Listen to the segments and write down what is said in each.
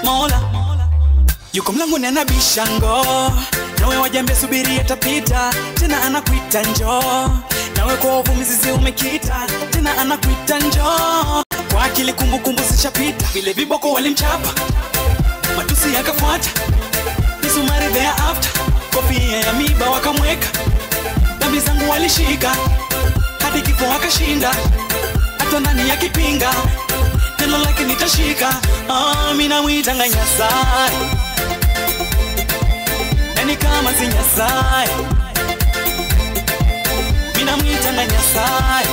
mola yuko mlangoni anabisha ngo nawe wajambia subiri atapita tena anakuita njoo nawe kwa uvu mizizi umekita tena anakuita njoo kwa akili kumbukumbu zishapita vile viboko walimchapa matusi yakafuata misumari thereafter kofia ya miba wakamweka dhambi zangu walishika hadi kifo akashinda hata ndani ya kipinga neno lake nitashika oh, minamwitanga nyasaye yani kama si nyasaye minamwitanga nyasaye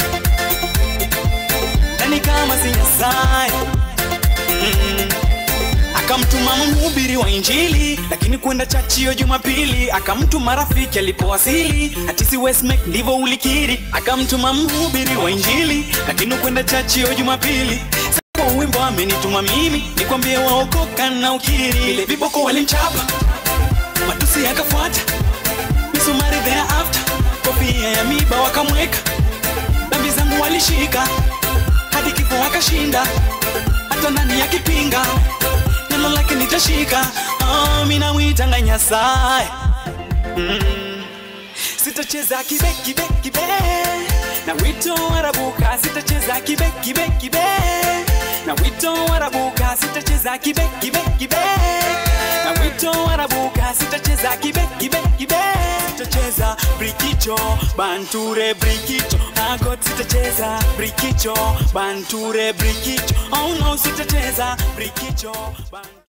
yani kama si nyasaye mm. akamtuma mhubiri wa injili lakini kwenda chachio jumapili akamtuma rafiki alipowasili atisi westmek ndivyo ulikiri akamtuma mhubiri wa injili lakini kwenda chachio jumapili kwa wimbo amenituma mimi nikwambie waokoka na ukiri ile viboko walimchapa matusi yakafuata misumari thereafter kofia ya miba wakamweka dhambi zangu walishika hadi kifo wakashinda hata ndani ya kipinga neno lake nitashika oh, minamwitanga nyasaye mm. sitacheza kibe kibe kibe na wito warabuka sitacheza kibe kibe kibe na wito warabuka sitacheza kibe kibe kibe na wito warabuka sitacheza kibe kibe kibe sitacheza brikicho banture brikicho agot sitacheza brikicho banture brikicho oh no sitacheza brikicho banture